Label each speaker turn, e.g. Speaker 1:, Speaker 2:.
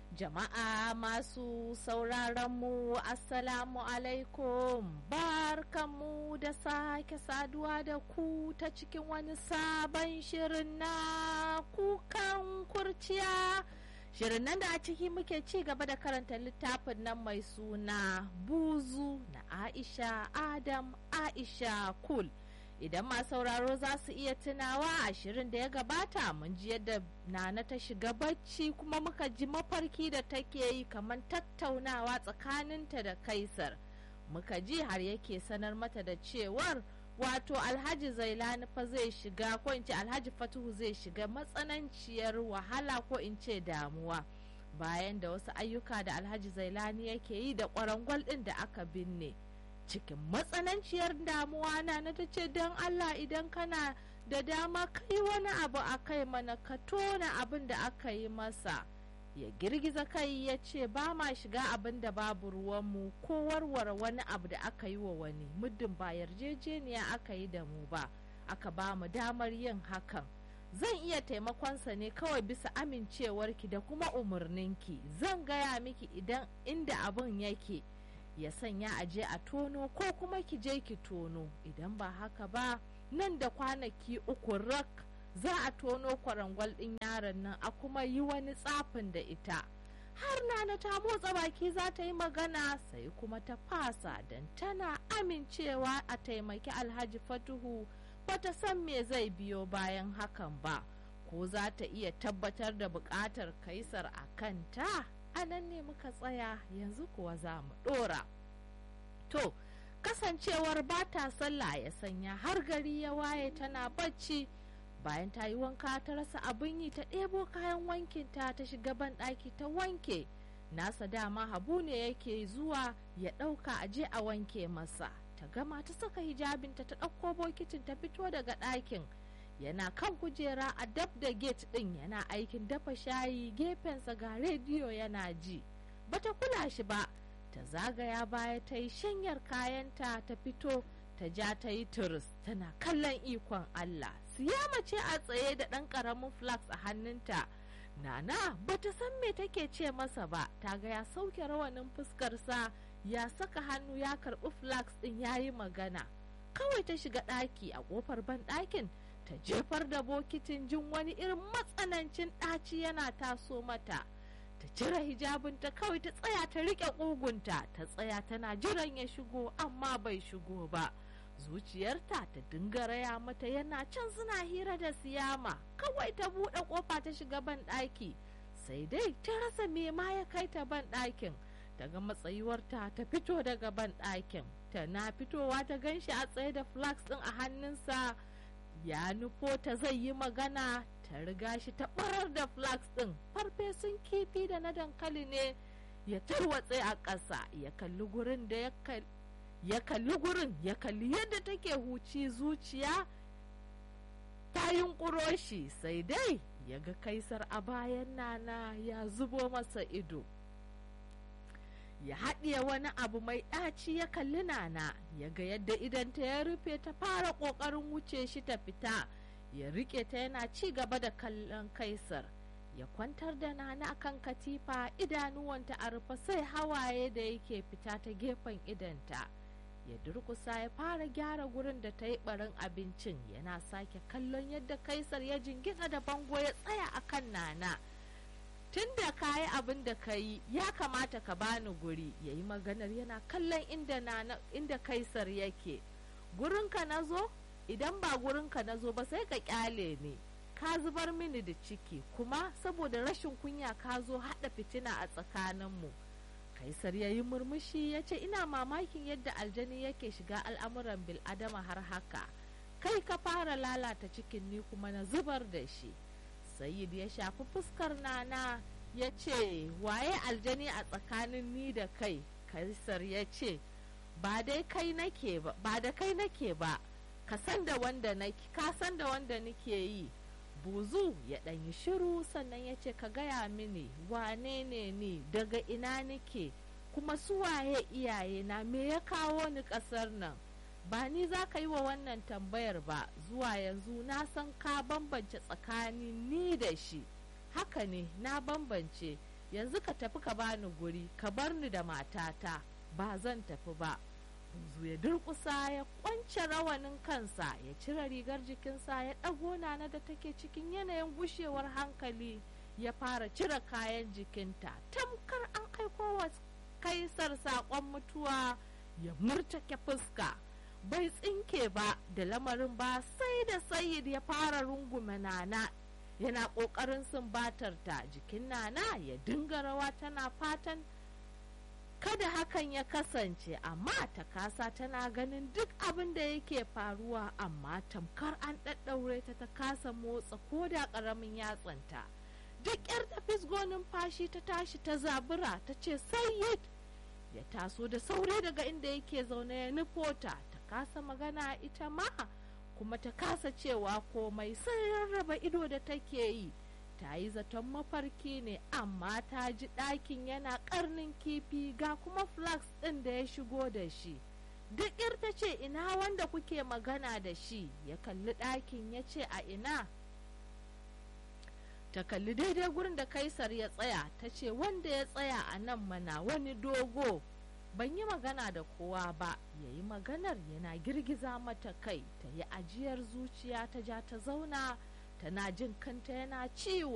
Speaker 1: Jama'a masu sauraronmu Assalamu alaikum barkanmu da sake saduwa da ku ta cikin wani sabon shirin na kukan kurciya. Shirin nan da a ciki muke ci gaba da karanta littafin nan mai suna buzu na Aisha Adam Aisha Kul. idan ma sauraro za su iya tunawa a shirin da ya gabata mun ji yadda nana ta shiga bacci kuma muka ji mafarki da take yi kamar tattaunawa tsakaninta da kaisar muka ji har yake sanar mata da cewar wato alhaji zailani fa zai shiga ko in ce alhaji fatuhu zai shiga matsananciyar wahala ko in ce damuwa bayan da wasu ayyuka da alhaji zailani yake yi da kwarangwal ɗin da aka binne cikin matsananciyar damuwa na na ta ce don Allah idan kana da dama kai wani abu a kai mana ka tona abin da aka yi masa ya girgiza kai ya ce ba ma shiga abin da babu ruwanmu ko warware wani abu da aka yi wa wani muddin ba yarjejeniya aka yi da mu ba aka ba mu damar yin hakan zan iya taimakonsa ne kawai bisa amincewarki da kuma umarninki zan gaya miki idan inda abin yake ya sanya a je a tono ko kuma ki je ki tono idan ba haka ba nan da kwanaki uku rak za a tono kwarangwal ɗin yaron nan a kuma yi wani tsafin da ita har nana ta motsa baki za ta yi magana sai kuma ta fasa don tana amincewa a taimaki alhaji fatuhu bata san me zai biyo bayan hakan ba ko za ta iya tabbatar da buƙatar kaisar a kanta a nan ne muka tsaya yanzu kuwa za mu ɗora. To, kasancewar ba ta sallah ya sanya har gari ya waye tana bacci bayan ta yi wanka ta rasa abin yi ta ɗebo kayan wankinta ta shiga ban ɗaki ta wanke. Nasa dama habu ne yake zuwa ya ɗauka a je a wanke masa. Ta gama ta saka hijabinta ta ɗauko bokitin ta fito daga ɗakin. yana kan kujera a dab da gate din yana aikin dafa shayi gefensa ga rediyo yana ji bata kula shi ba ta zagaya baya ta yi shanyar kayanta ta fito ta ja ta yi turis tana kallon ikon Allah siyama ce a tsaye da ɗan ƙaramin flax a hannunta nana bata san me take ce masa ba ta ga ya sauke rawanin fuskarsa ya saka hannu ya karɓi flax ɗin ya yi magana kawai ta shiga ɗaki a ƙofar ban ɗakin ta jefar da bokitin jin wani irin matsanancin ɗaci yana taso mata ta cire hijabinta kawai ta tsaya ta riƙe ƙugunta ta tsaya tana jiran ya shigo amma bai shigo ba zuciyarta ta dinga raya mata yana can suna hira da siyama kawai ta buɗe ƙofa ta shiga ban ɗaki sai dai ta rasa me ma ya kai ta ban ɗakin daga matsayuwarta ta fito daga ban ɗakin tana fitowa ta ganshi a tsaye da flax ɗin a hannunsa ya nufo ta zai yi magana ta riga shi ta barar da flax ɗin farfesun kifi da na dankali ne ya tarwatse a ƙasa ya kalli gurin da ya kalli gurin ya kalli yadda take huci zuciya ta yunƙuro shi sai dai ya ga kaisar a bayan nana ya zubo masa ido ya haɗiye wani abu mai ɗaci ya kalli nana ya ga yadda idanta ya rufe ta fara ƙoƙarin wuce shi ta fita ya riƙe ta yana ci gaba da kallon kaisar ya kwantar da nana kan katifa idanuwanta a rufe sai hawaye da yake fita ta gefen idanta ya durkusa ya fara gyara gurin da ta yi barin abincin yana sake kallon yadda kaisar ya jingina da bango ya tsaya akan nana tun da ka yi abin da ka yi ya kamata ka bani guri ya yi maganar yana kallon inda, na, inda kaisar yake gurinka na zo idan ba gurinka na zo ba sai ka kyale ne ka zubar mini da ciki kuma saboda rashin kunya ka zo haɗa fitina a tsakaninmu kaisar ya yi murmushi ya ce ina mamakin yadda aljani yake shiga al'amuran bil'adama har haka kai ka fara lalata cikin ni kuma na zubar da shi Sayyid ya shafi fuskar nana ya ce waye aljani a tsakanin ni da kai kaisar ya ce ba dai kai nake ba ba da kai nake ba ka san da wanda nake ka san da wanda nake yi buzu ya ɗan yi shiru sannan ya ce ka gaya mini wane ne ni daga ina nake kuma su waye iyaye na me ya kawo ni ƙasar nan ba ni za ka yi wa wannan tambayar ba zuwa yanzu na san ka bambance tsakanin ni da shi haka ne na bambance yanzu ka tafi ka bani guri ka bar ni da matata ba zan tafi ba buzu ya durƙusa ya kwance rawanin kansa ya cire rigar jikinsa ya ɗago nana da take cikin yanayin gushewar hankali ya fara cire kayan jikinta tamkar an aiko wa kaisar saƙon mutuwa ya murtake fuska bai tsinke ba da lamarin ba sai da sayid ya fara rungume nana yana ƙoƙarin sumbatarta jikin nana ya dinga rawa tana fatan kada hakan ya kasance amma ta kasa tana ganin duk abin da yake faruwa amma tamkar an ɗaɗɗaure ta ta kasa motsa ko da ƙaramin yatsanta duk yar ta fisgo numfashi ta tashi ta zabura ta ce sayyid ya taso da saure daga inda yake zaune ya nufota ta kasa magana ita ma kuma ta kasa cewa komai sai rarraba ido da take yi ta yi zaton mafarki ne amma ta ji ɗakin yana ƙarnin kifi ga kuma flax ɗin da ya shigo da shi duk ta ce ina wanda kuke magana da shi ya kalli ɗakin ya ce a ina ta kalli daidai gurin da kaisar ya tsaya ta ce wanda ya tsaya a nan mana wani dogo ban yi magana da kowa ba ya yi maganar yana girgiza mata kai ta yi ajiyar zuciya ta ja ta zauna tana jin kanta yana ciwo